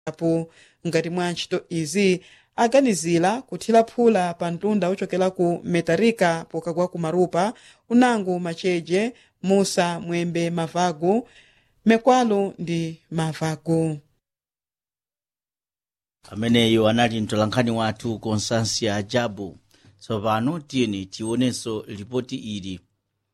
apo ngati mwa ntchito izi aganizira kuthira phula pa mtunda ochokera ku metarika pokagwa ku marupa unango macheje musa mwembe mavagu mekwalo ndi mavagu ameneyo anali mtolankhani wathu constansia jabu tsopano tiyeni tionenso lipoti ili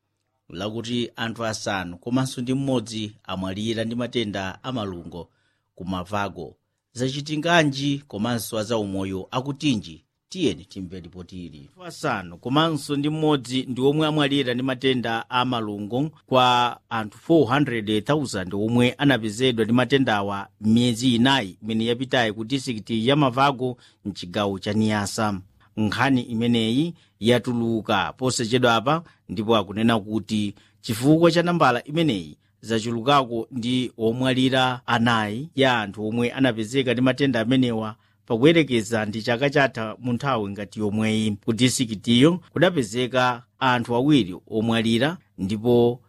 lakuti anthu asanu komanso ndi mmodzi amwalira ndi matenda amalungo ku mavago zachitinganji komanso azaumoyo akutinji tiyeni timve lipoti ili anthu asanu komanso ndi mmodzi ndi omwe amwalira ndi matenda a malungo kwa anthu 400,000 omwe anapezedwa ndi matendawa miyezi inayi imene yapitayi ku disikiti ya mavago mchigawo cha niyasa nkhani imeneyi yatuluka posachedwapa ndipo akunena kuti chifukwa cha nambala imeneyi zachulukako ndi omwalira anayi ya anthu omwe anapezeka ndi matenda amenewa pakuyerekeza ndi chaka chatha mu nthawi ngati yomweyi ku disikitiyo kudapezeka anthu awiri omwalira ndipo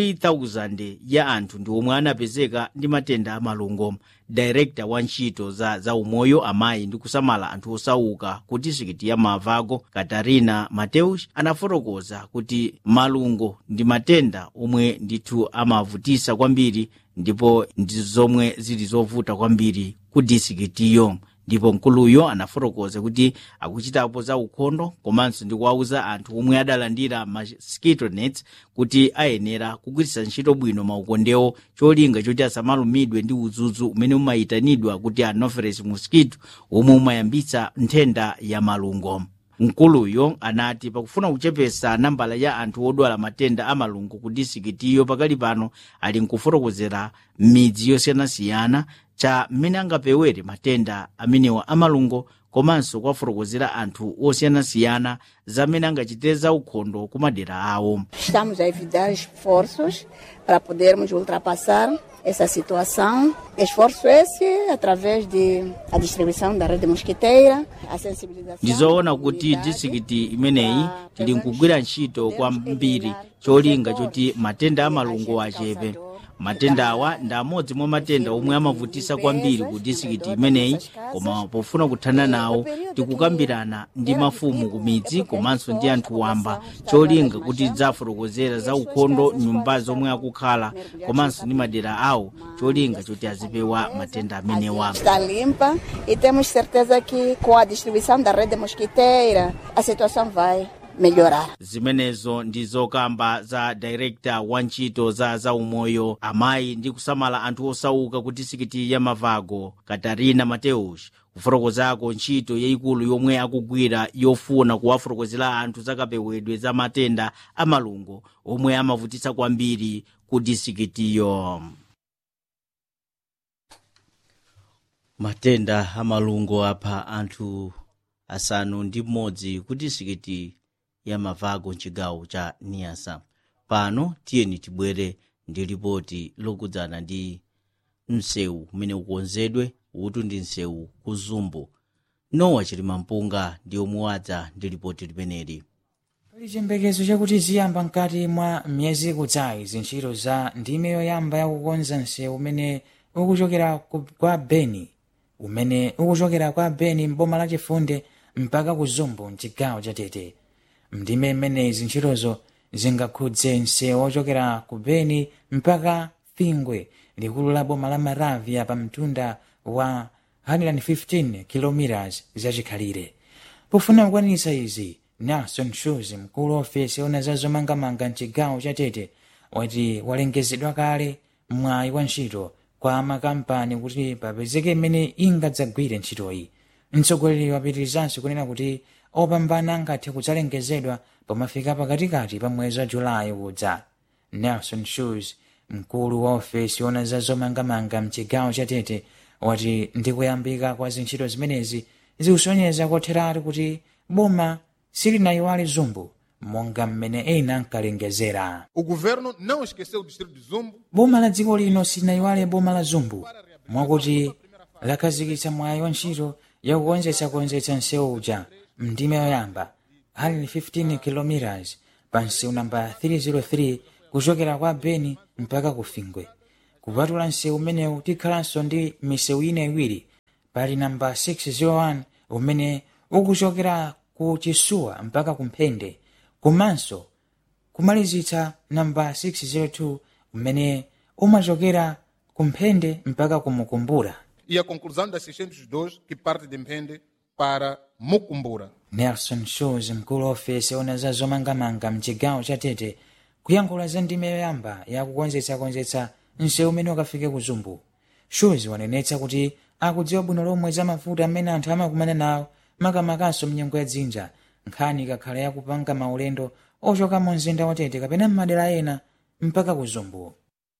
3000 ya anthu ndi omwe anapezeka ndi matenda amalungo director wa ntchito za zaumoyo amayi ndi kusamala anthu osauka ku disikiti ya mavago katarina mateus anafotokoza kuti malungo ndi matenda omwe ndithu amavutisa kwambiri ndipo ndi zomwe zili zovuta kwambiri ku disikitiyo ndipo mkuluyo anafotokoza kuti akuchitapo za ukhondo komanso ndi kuwauza anthu omwe adalandira mosquito nets kuti ayenera kugwiritsa ntchito bwino maukondewo cholinga choti asamalumidwe ndi udzudzu umene umayitanidwa kuti anopheles mosquito omwe umayambitsa nthenda ya malungo mkuluyo anati pakufuna kuchepesa nambala ya anthu odwala matenda a malungo ku disikitiyo pakali pano ali nkufotokozera midzi yosiyanasiyana cha mmene angapewere matenda amenewa amalungo komanso kuwafotokozera anthu osiyanasiyana za mmene angachitire za ukhondo ku madera awo Estamos a evitar esforços para podermos ultrapassar essa situação. Esforço esse através de a distribuição da rede mosquiteira, a sensibilização. ndizoona da kuti comunidade disikiti imeneyi para tili nkugwira ntchito kwambiri cholinga choti matenda amalungo achepe matenda awa ndi amodzi mwa matenda omwe amavutisa kwambiri ku disikiti imeneyi koma pofuna kuthana nawo tikukambirana ndi mafumu ku midzi komanso ndi anthu wamba cholinga kuti tidzafotokozera za ukhondo nyumba zomwe akukhala komanso ndi madera awo cholinga choti azipewa matenda amenewa está limpa e temos certeza que com a distribuição da rede mosquiteira a situação vai melhorar. zimenezo ndi zokamba za director wa ntchito za zaumoyo amayi ndi kusamala anthu osauka ku disikiti ya mavago katarina mateus kufotokozako ntchito yayikulu yomwe akugwira yofuna kuwafotokozera anthu zakapewedwe za matenda amalungo omwe amavutitsa kwambiri ku disikitiyo matenda amalungo apha anthu asanu ndi mmodzi ku disikiti ya mavago mchigawo cha niyasa pano tiyeni tibwere ndi lipoti lokudzana ndi msewu umene ukonzedwe utu ndi msewu ku zumbu nowa chilimampunga ndi omwe wadza ndi lipoti limeneli pali chiyembekezo chakuti ziyamba mkati mwa miyezi ikudzayi zintchito za ndime yoyamba yakukonza msewu umene ukuchokera ku- kwa beni umene ukuchokera kwa beni mboma la chifunde mpaka ku zumbu mchigawo cha tete mndime imene zintchitozo zingakhudze msewu ochokera ku beni mpaka fingwe likulu la boma la maravia pa mtunda wa 115 km zachikhalire pofuna kukwanitsa izi nelson shoes mkulu wa ofesi ona za zomangamanga mchigawo cha tete wati walengezedwa kale mwayi wa ntchito kwa makampani kuti papezeke imene ingadzagwire ntchitoyi mtsogoleri wapitirizanso kunena kuti opambana angathe kudzalengezedwa pomafika pakatikati pa mwezi wa julayi udza nelson shoes mkulu wa ofesi ona za zomangamanga mchigawo cha tete wati ndikuyambika kwa zintchito zimenezi zikusonyeza kotheratu kuti boma silinayiwale zumbu monga mmene ena ankalengezera O governo não esqueceu o distrito de Zumbo, boma la dziko lino silinayiwale boma la zumbu mwakuti lakhazikitsa mwayi wa ntchito yakukonzetsakonzetsa msewu uja mndime yoyamba 115 km pa msewu namba 303 kuchokera kwa beni mpaka ku fingwe kupatula msewu umenewu tikhalanso ndi misewu ina iwiri pali namba 601 umene ukuchokera ku chisuwa mpaka kumphende komanso kumalizitsa namba 602 umene umachokera kumphende mpaka kumukumbura E a conclusão das 602 que parte de Mpende para Mucumbura. nelson shoes mkulu wa ofesi ona za zomangamanga mchigawo cha tete kuyankhula za ndime yoyamba yakukonzetsakonzetsa msewu umene ukafike ku zumbu shoes wanenetsa kuti akudziwa bwino lomwe za mavuto amene anthu amakumana nawo makamakanso mnyengo ya dzinja nkhani ikakhala yakupanga maulendo ochoka mu mzinda wa tete kapena m'madera ena mpaka ku zumbu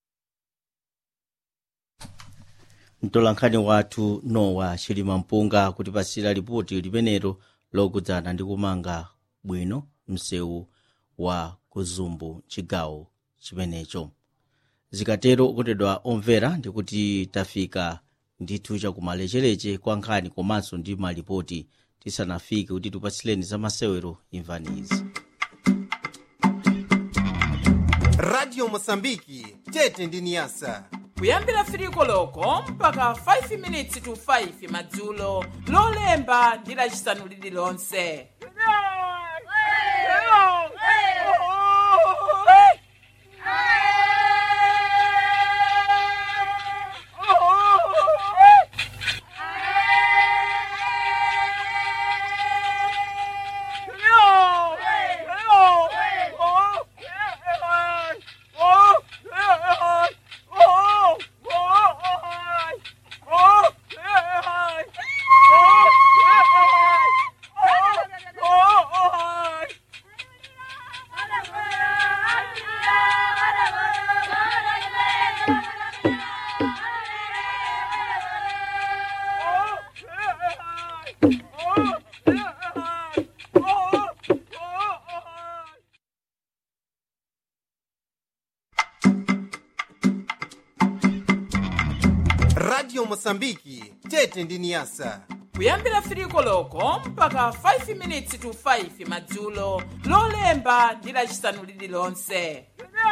mtolankhani wathu nowa chilima mpunga kutipasira lipoti limenelo lokudzana ndi kumanga bwino msewu wa kuzumbu chigawo chimenecho zikatero okondedwa omvera ndikuti tafika ndithu chakumalechereche kwa nkhani komanso ndi malipoti tisanafike kuti tipatsileni za masewero imvani izi radio mosambiki tete ndi niyasa kuyambira firiko loko mpaka 5 minutes to 5 madzulo lolemba ndi lacisanu lililonse radio mosambiki tete ndi niyasa kuyambira firiko loko mpaka 5 minutes to 5 madzulo lolemba ndi lacisanu lililonse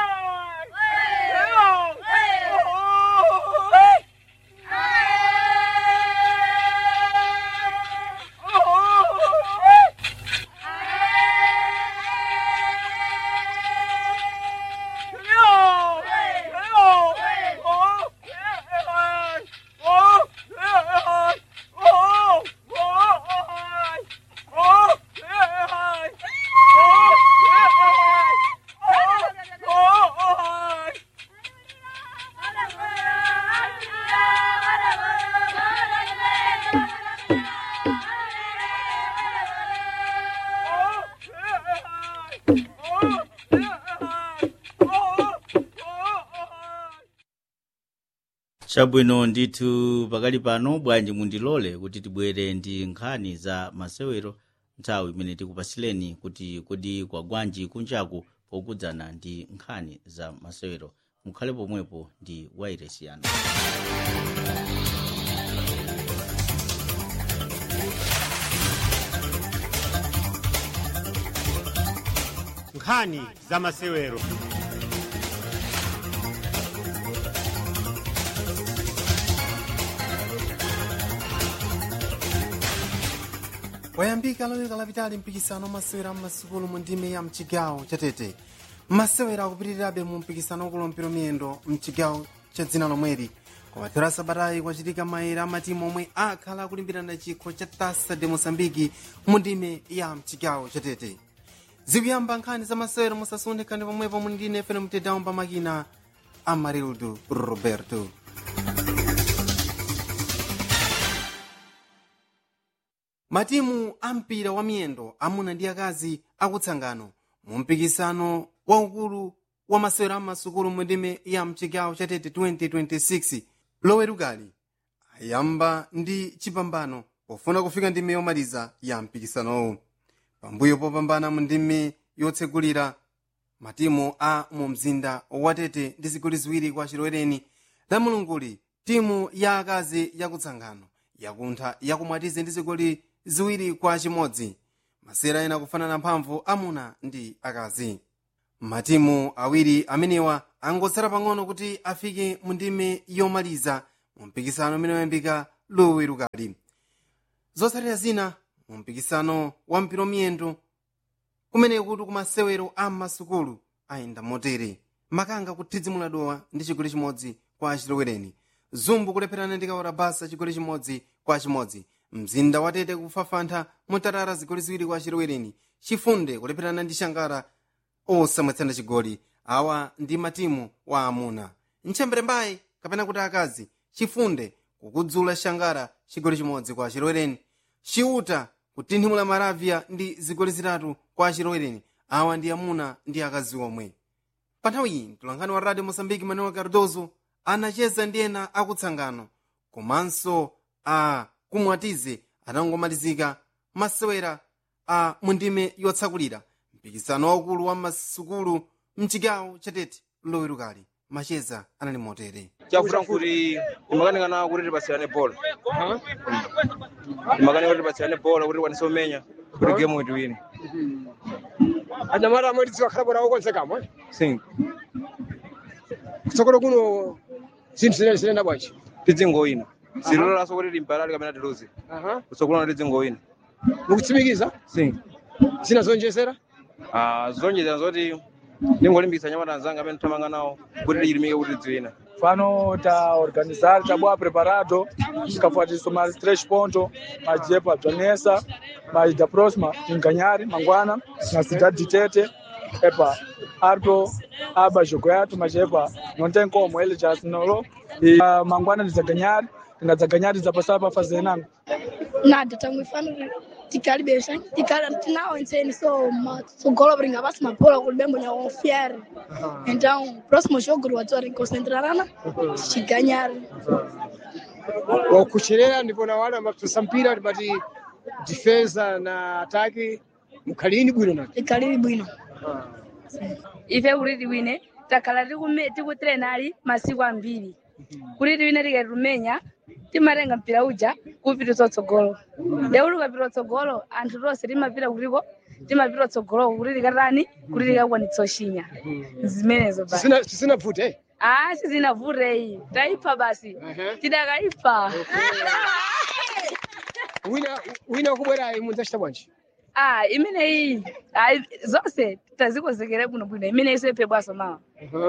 chabwino ndithu pakali pano bwanji mundilole kuti tibwere ndi nkhani za masewero nthawi imene tikupasileni kuti kodi kwagwanji kunjaku pokudzana ndi nkhani za masewero mukhale pomwepo ndi wairesi yanu nkhani za masewero wayambika loyika lapitali mpikisano wamasewera mmasukulu mu ndime ya mchigawo chatete masewera akupitirirabe mu mpikisano wakulumpira miyendo mchigawo cha dzina lomweri koma thero sabatayi kwachitika maere amatimu omwe akhala akulimbirana chikho cha tasa de mosambiki mu ndime ya mchigawo chatete zikuyamba nkhani za masewero musasunthe pomwepo muli ndine fene mtedawo pa makina amarildo roberto matimu ampira wa miyendo amuna ndi akazi akutsangano mu mpikisano waukulu wa masewero amasukulu mu ndime ya mchigawo cha tete 2026 lowerukali ayamba ndi chipambano pofuna kufika ndime yomaliza ya mpikisanowu pambuyo popambana mu ndime yotsegulira matimu a mu mzinda wa tete ndi zigoli ziwiri kwa chilowereni la mulunguli timu ya akazi yakutsangano yakuntha yakumwatize ndi zigoli ziwiri kwa chimodzi masera ena kufanana mphamvu amuna ndi akazi matimu awiri amenewa angotsala pang'ono kuti afike mu ndime yomaliza mu mpikisano umene wayambika lowerukali zotsatira zina mu mpikisano wa mpira miyendo kumene kuti kumasewero a masukulu ayenda motere makanga kuthidzimula dowa ndi chigoli chimodzi kwa achilowereni zumbu kulepherana ndi kaora basa chigoli chimodzi kwa chimodzi mzinda watete kufafantha mutarara zigoli ziwiri kwa achilowereni chifunde kulepherana ndi shangara osamwetsana chigoli awa ndi matimu wa amuna mchembere mbayi kapena kuti akazi chifunde kukudzula shangara chigoli chimodzi kwa achilowereni chiuta kutinthimula maravya ndi zigoli zitatu kwa achilowereni awa ndi amuna ndi akazi omwe pa nthawi iyi mtolankhani wa radio mosambiki manuel cardozo anacheza ndi ena akutsangano komanso a kumwatize atangomalizika masewera a mundime yotsakulira mpikisano waukulu wa masukulu mchigawo chatete lowerukali macheza anali motere chafuna kuti timakanikana kuti tipasirane bola timakanika kuti tipasirane bola kuti tikwanise kumenya kuti gemu itiwine anyamata amwe tidzikakhala bwera okonzekamwe sing kutsogolo kuno zinthu zinene zinena bwanji tidzingoyina silololaso kuti timpalali kapena tiluze kutsogolano tidzingoyina mukutsimikiza sing zina zonjezera Ah, zonjezera zoti ndingolimbikitsa anyamata anzanga amene tithamanga nawo kuti tichilimike kuti tidziwina Fano ta organizar ta boa preparado, tukafuatiswa mais três pontos, mais jepa Janessa, mais da próxima em Ganhari, Manguana, na cidade de Tete, epa, Arto, Aba Jogoyato, mas epa, não tem como, ele já assinou, e a Manguana de Ganhari, na Ganhari já passar para fazer nada. nada tangu ifano tikali besha tikali tinao enseni so ma so golo bringa basi mapola kulibembo nya confiar então próximo jogo watu wa concentrarana chiganyar wakucherera ndipo na wale amatusa mpira tipati defensa na ataki mukhalini bwino nake tikali bwino ife kuti tiwine takhala tikume- tikutrenali masiku ambiri kuti tiwine tikatumenya timatenga mpira uja kupita utsogolo lero tikapita utsogolo anthu tonse timapita kutiko timapita utsogolo kuti tikatani kuti tikakwanitsa ushinya zimenezo basi Zisina- zisinavute ah sizinavutei taipha basi tidakaipa wina wina wakubwerayi munzachita bwanji ah imeneyi ah, zonse tazikonzekere bwinobwino imeneyi isepe bwaso mawa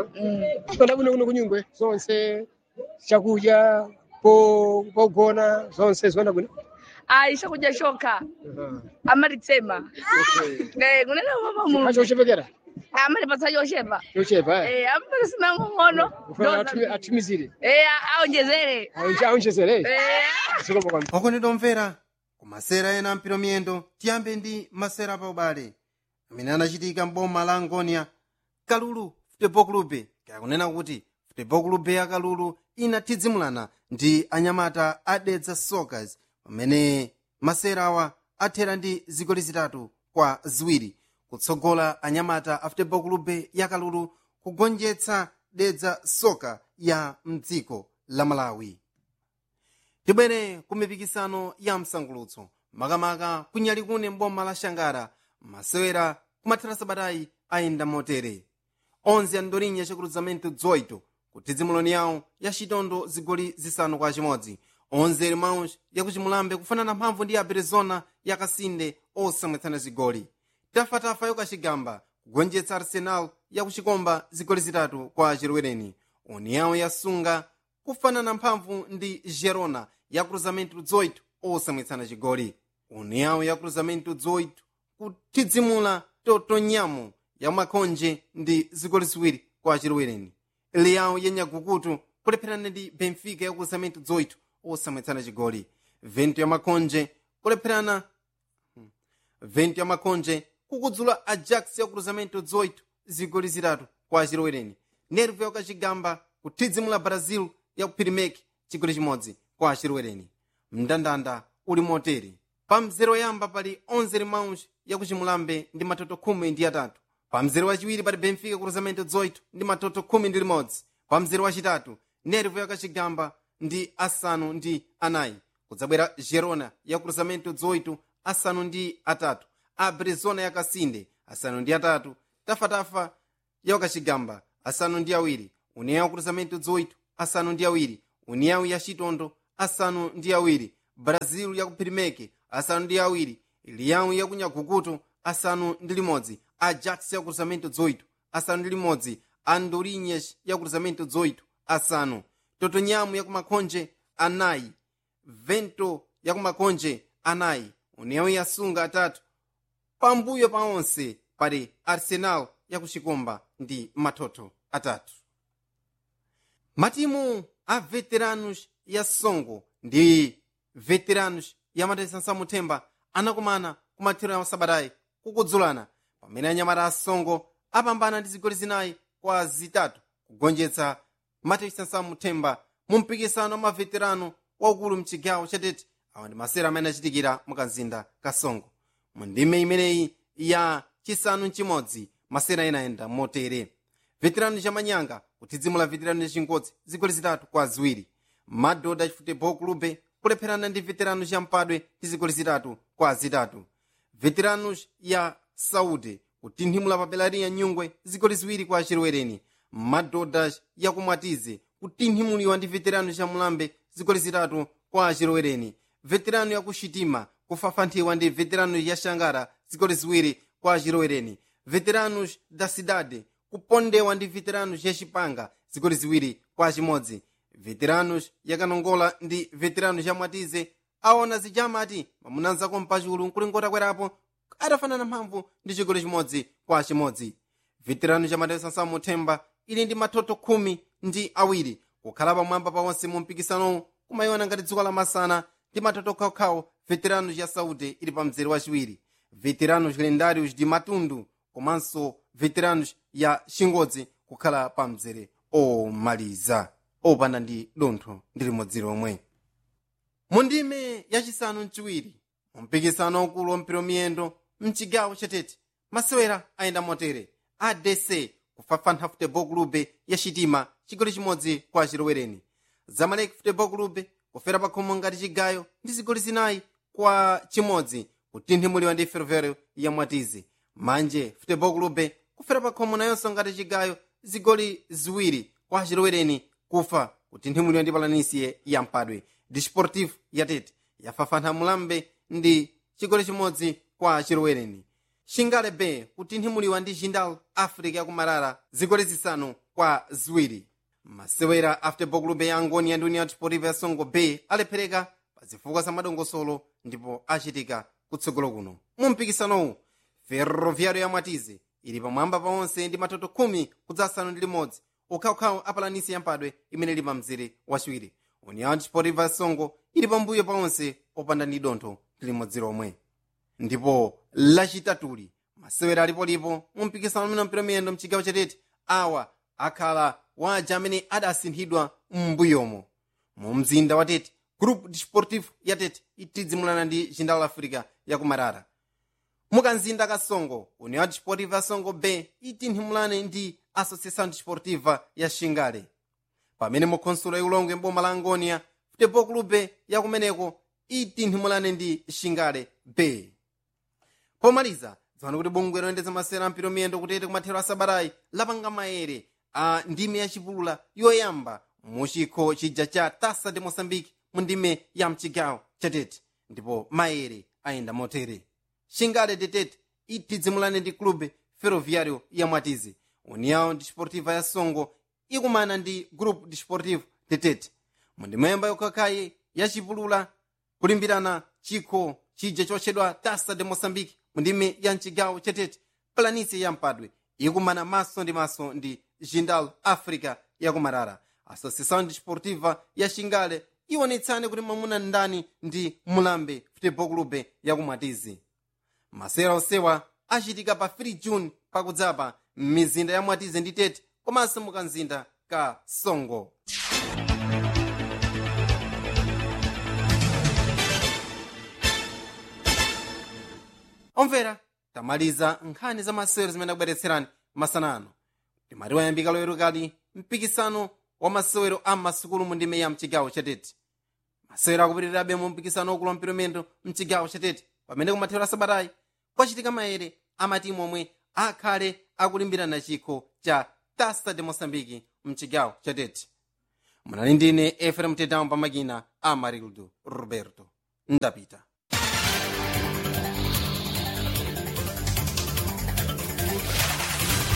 kona bwino kuno kunyungwe zonse chakudya po pogona zonse zona bwino ah chakudya chokha amatitsema Eh, kunena mama acho chepekera amatipatsa chochepa chochepa eh Eh, amatisina ng'ono ufuna atumi- atumizire Eh, aonjezere Aonje- aonjezere Eh. zikomo kwambiri okondedwa omvera ku masera ena ampiro miyendo tiyambe ndi masera pa ubale amene anachitika mboma la angonia kalulu futebol clube kakunena kuti futebol clube ya kalulu inathidzimulana ndi anyamata adedza soccers pamene masera awa athera ndi zigoli zitatu kwa ziwiri kutsogola anyamata a futebol clube ya kalulu kugonjetsa dedza soka ya mdziko la malawi tibwere ku mipikisano ya msangulutso makamaka kunyali kune mboma la shangara masewera kumathera sabatayi ayenda motere onze andolinya chakruzamento 18 kuthidzimuloni yawo ya chitondo zigoli zisanu kwa chimodzi onze irmãos yakuchimulambe kufanana mphamvu ndi aperezona yakasinde osamwetsana zigoli tafatafa yokachigamba kugonjetsa arsenal yakuchikomba zigoli zitatu kwa chirwereni união yasunga kufanana mphamvu ndi gerona ya cruzamento 18 osamwetsana chigoli união ya cruzamento 18 kuthidzimula totonyamo ya makhonje ndi zigoli ziwiri kwa chirwereni leão yenyagukutu kulepherana ndi benfica ya cruzamento 18 osamwetsana chigoli vento ya makhonje kulepherana vento ya makhonje kukudzula ajax ya cruzamento 18 zigoli zitatu kwa chirwereni nervo yakachigamba kuthidzimula brazil ya kuphirimeki chigoli chimodzi kwa chirwereni mndandanda uli motere pa mzere woyamba pali 11 irmãos yakuchimulambe ndi matoto khumi ndi atatu pa mzere wachiwiri pali benfica cruzamento 18 ndi matoto khumi ndi limodzi pa mzere wachitatu nervo yakachigamba ndi asanu ndi anayi kudzabwera gerona ya cruzamento 18 asanu ndi atatu abrezona yakasinde asanu ndi atatu tafatafa yakachigamba asanu ndi awiri união cruzamento 18 asanu ndi awiri união ya chitondo asanu ndi awiri brazil ya ku pirimeke asanu ndi awiri liyawu ya ku nyagukuto asanu ndi limodzi ajax ya ku cruzamento 8 asanu ndi limodzi andorinhas ya ku cruzamento 8 asanu totonyamu ya ku makhonje anayi vento ya ku makhonje anayi união ya sunga atatu pambuyo pa onse pali arsenal ya ku chikomba ndi matoto atatu matimu a veteranos ya songo ndi veteranos ya matesansa muthemba anakumana ku mathero ya sabatayi kukudzulana pamene anyamata a songo apambana ndi zigoli zinayi kwa zitatu kugonjetsa matesansa muthemba mu mpikisano wa maveterano waukulu mchigawo chatete awa ndi masera amene achitikira mu kanzinda ka songo mu ndime imeneyi ya chisanu mchimodzi masera inayenda motere veterano chamanyanga kutizimula veterano yachingodzi zigoli zitatu kwa ziwiri madhodha futebol clube kulepherana ndi veterano champadwe ndi zigoli zitatu kwa zitatu veteranos ya saudi kutinthimula pa belariya nyungwe zigoli ziwiri kwa chilowereni madhodha yakumwatize kutinthimuliwa ndi veterano cha mulambe zigoli zitatu kwa chilowereni veterano yakushitima kufafanthiwa ndi veterano ya shangara zigoli ziwiri kwa chilowereni veteranos da cidade kupondewa ndi veteranos ya chipanga zigoli ziwiri kwa chimodzi veteranos yakanongola ndi veteranos ya mwatize aona zijamati mamunanzako mpachulu nkulingota kwerapo adafanana mphamvu ndi chigoli chimodzi kwa chimodzi veterano cha matesansa muthemba ili ndi matoto khumi ndi awiri kukhala pamwamba pawonse mu mpikisanowu kumayiona ngati dziko lamasana ndi matoto khawokhawo veteranos ya saudi ili pa mzere wachiwiri veteranos lendários de matundu komanso veteranos ya chingodzi kukhala pa mzere omaliza opanda ndi dontho ndi limodzi lomwe mu ndime yachisanu mchiwiri mu mpikisano waukulu wampira miyendo mchigawo chatete masewera ayenda motere adc kufafantha futebol clube ya chitima chigoli chimodzi kwa chilowereni zamalek futebol clube kufera pakhomo ngati chigayo ndi zigoli zinayi kwa chimodzi kutinthimuliwa ndi ferroviário ya mwatize manje futebol clube kufera pakhomo nayonso ngati chigayo zigoli ziwiri kwa chilowereni kufa kutinthimuliwa ndi palanisiye ya mpadwe desportivo yatete yafafantha mulambe ndi chigoli chimodzi kwa chilowereni shingale bay kutinthimuliwa ndi jindal africa yakumarara zigoli zisanu kwa ziwiri masewera a futebol clube ya angoni ya ndi união desportiva ya songo bay alephereka pa zifukwa za madongosolo ndipo achitika kutsogolo kuno mu mpikisanowu ferroviário ya mwatize ili pamwamba paonse ndi matoto khumi kudzasanu ndi limodzi ukhawukhawu apalanisi yampadwe imene ili pa mzere wachiwiri união desportiva ya songo ili pambuyo paonse opanda ndi dontho limodzi lomwe ndipo lachitatuli masewera alipolipo mu mpikisano umene mpira miyendo mchigawo chatete awa akhala waja amene adasinthidwa m'mbuyomo mu mzinda wa tete group desportivo ya tete itidzimulana ndi jindal africa yakumarara mukanzinda ka songo união desportiva ya songo bay itinthimulane ndi associação desportiva ya xingale pamene mukhonsulo yaulongo mboma la angonia futebol clube yakumeneko itinthimulane ndi xingale bay pomaliza dziwani kuti bungwe loyendetsa masewera ampira miyendo kutete kumathero a sabatayi lapanga maere a ndime yachipulula yoyamba mu chikho chija cha tasa de moçambique mu ndime ya mchigawo chatete ndipo maere ayenda motere xingale detete itidzimulane ndi clube ferroviário ya mwatize união desportiva ya songo ikumana ndi group desportivo detete mu ndimemba yokhakhayi yachipulula kulimbirana chikho chija chotchedwa tasa de moçambique mu ndime ya mchigawo chatete planície ya mpadwe ikumana maso ndi maso ndi jindal africa yakumarara associação desportiva ya xingale iwonetsane kuti mwamuna ndani ndi mulambe futebol clube yakumwatizi masewera onsewa achitika pa 3 june pakudzapa m'mizinda ya mwatize ndi tete komanso mukanzinda ka songo omvera tamaliza nkhani za masewero zimene akubweretserani masanano timati wayambika loyerukali mpikisano wa masewero a masukulu mu ndime ya mchigawo chatete masewero akupitirirabe mu mpikisano wakulu wampira miyendo mchigawo chatete pamene kumathero a sabatayi kwachitika maere amatimu omwe akhale akulimbirana chikho cha tasa de moçambique mchigawo chatete munali ndine efrem tedamu pamakina amarildo roberto ndapita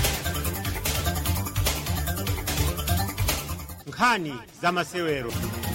nkhani za masewero